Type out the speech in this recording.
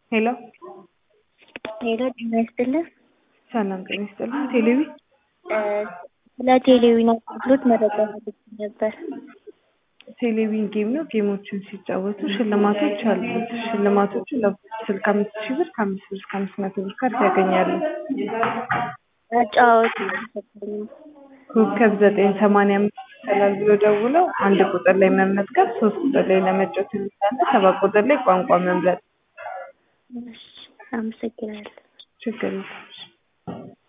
ሄሎ ሄሎ ጤና ይስጥልን። ሰላም ጤና ይስጥልን። ቴሌቪ ስለ ቴሌቪዥን አገልግሎት መረጃ ፈልጌ ነበር። ቴሌቪዥን ጌም ነው። ጌሞችን ሲጫወቱ ሽልማቶች አሉት። ሽልማቶቹ ለስልክ አምስት ሺህ ብር ከአምስት ብር እስከ አምስት መቶ ብር ካርድ ያገኛሉ። መጫወት አልገባኝም። ኮከብ ዘጠኝ ሰማንያ አምስት ይሰላል ብሎ ደውለው አንድ ቁጥር ላይ መመዝገብ፣ ሶስት ቁጥር ላይ ለመጫወት የሚላለ፣ ሰባት ቁጥር ላይ ቋንቋ መምረጥ። እሺ፣ አመሰግናለሁ። ችግር የለም።